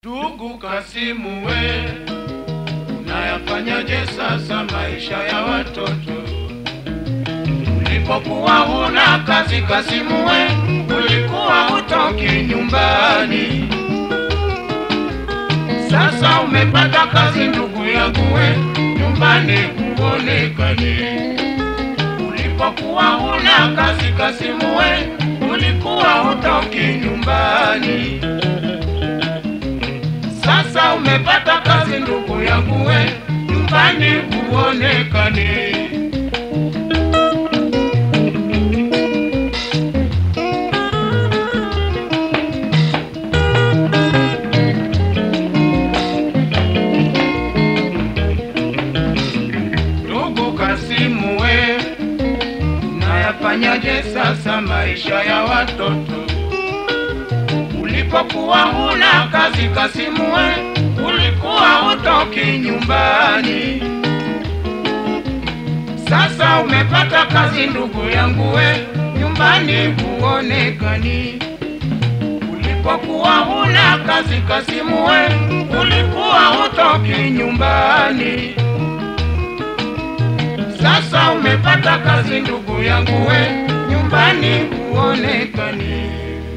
Ndugu Kasimu we, unayafanyaje sasa maisha ya watoto? Ulipokuwa huna kazi Kasimu we, ulikuwa hutoki nyumbani. Sasa umepata kazi ndugu yangu we, nyumbani huonekani. Ulipokuwa huna kazi Kasimu we, ulikuwa hutoki nyumbani. Sasa umepata kazi ndugu yangu we, nyumbani huonekani. Ndugu Kasimu we, unayafanyaje sasa maisha ya watoto? Ulipokuwa huna kazi Kasimu we, ulikuwa hutoki nyumbani. Sasa umepata kazi ndugu yangu we, nyumbani huonekani. Ulipokuwa huna kazi Kasimu we, ulikuwa hutoki nyumbani. Sasa umepata kazi ndugu yangu we, nyumbani huonekani.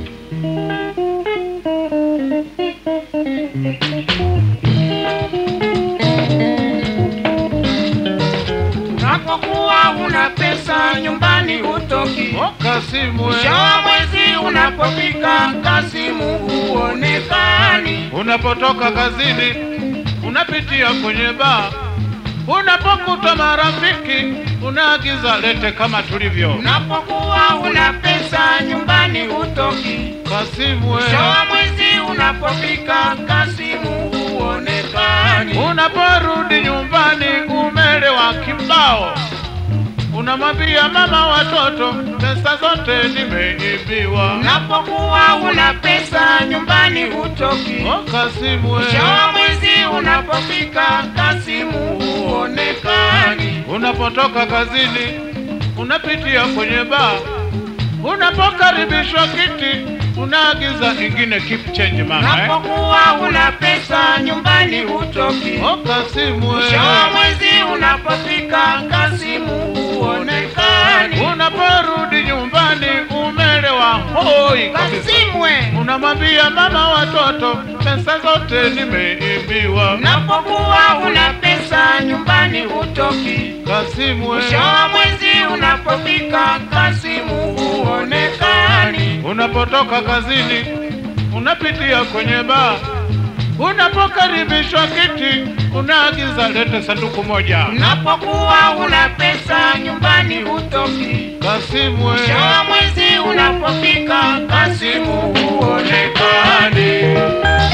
Unapokuwa una pesa nyumbani hutoki, O Kasimu, we, mwisho wa mwezi unapofika Kasimu huonekani. unapotoka kazini unapitia kwenye baa, unapokuta marafiki unaagiza lete kama tulivyo. Unapokuwa una pesa nyumbani hutoki, Kasimu, we, mwisho wa mwezi unapofika Kasimu huonekani. unaporudi nyumbani umelewa kibao, unamwambia mama watoto, pesa zote nimeibiwa. Unapokuwa una pesa nyumbani hutoki, O Kasimu, we, mwisho wa mwezi unapofika Kasimu huonekani. unapotoka kazini unapitia kwenye baa, unapokaribishwa kiti unaagiza ingine keep change mama eh? Unapokuwa una pesa nyumbani hutoki, O Kasimu, we, mwisho wa mwezi unapofika Kasimu huonekani. unaporudi nyumbani umelewa hoi kabisa, Kasimwe, unamwambia mama watoto, pesa zote nimeibiwa. unapokuwa una pesa nyumbani hutoki, Kasimu, we, mwisho wa mwezi unapofika Kasimu huonekani. unapotoka kazini unapitia kwenye baa, unapokaribishwa kiti unaagiza lete sanduku moja. Unapokuwa una pesa nyumbani hutoki, Kasimu, we, mwisho wa mwezi unapofika Kasimu huonekani.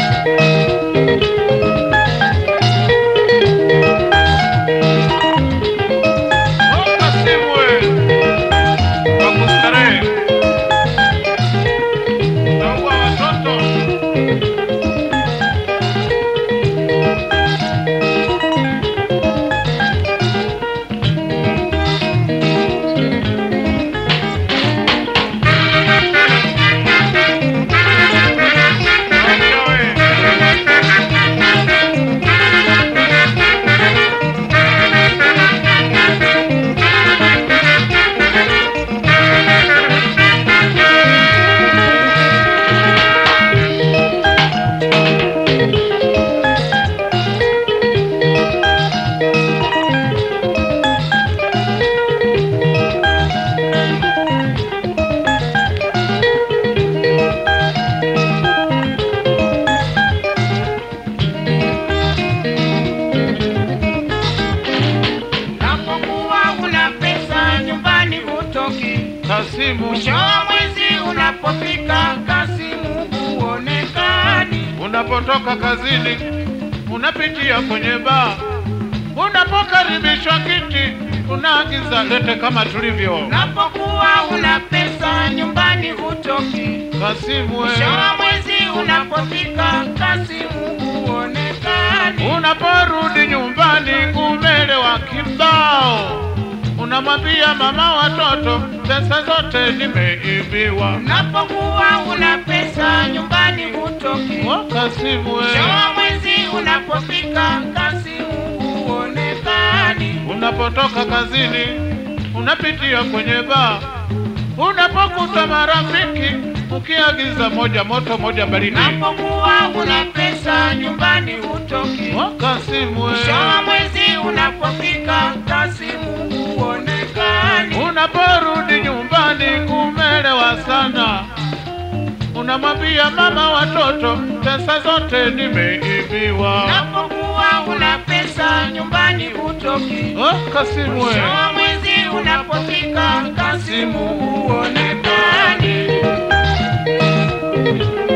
O Kasimu, we, kwa kustarehe naua watoto Unapokuwa una pesa nyumbani hutoki, Kasimu, mwisho wa mwezi unapofika Kasimu huonekani. unapotoka kazini unapitia kwenye baa, unapokaribishwa kiti unaagiza lete kama tulivyo. Unapokuwa una pesa nyumbani hutoki, Kasimu, we, mwisho wa mwezi unapofika Kasimu huonekani. unaporudi nyumbani umelewa kibao, unamwambia mama watoto, pesa zote nimeibiwa. Unapokuwa una pesa pesa nyumbani hutoki. Oh, Kasimu we. Mwisho wa mwezi unapofika, Kasimu huonekani. Unapotoka kazini unapitia kwenye baa, unapokuta marafiki ukiagiza moja moto moja baridi. Unapokuwa una pesa nyumbani hutoki. Oh, Kasimu we. Mwisho wa mwezi unapofika, Kasimu huonekani. Unaporudi nyumbani kumelewa sana, unamwambia mama watoto, pesa zote nimeibiwa. Unapokuwa una pesa nyumbani hutoki. Oh, Kasimu we. Mwisho wa mwezi unapofika, Kasimu huonekani.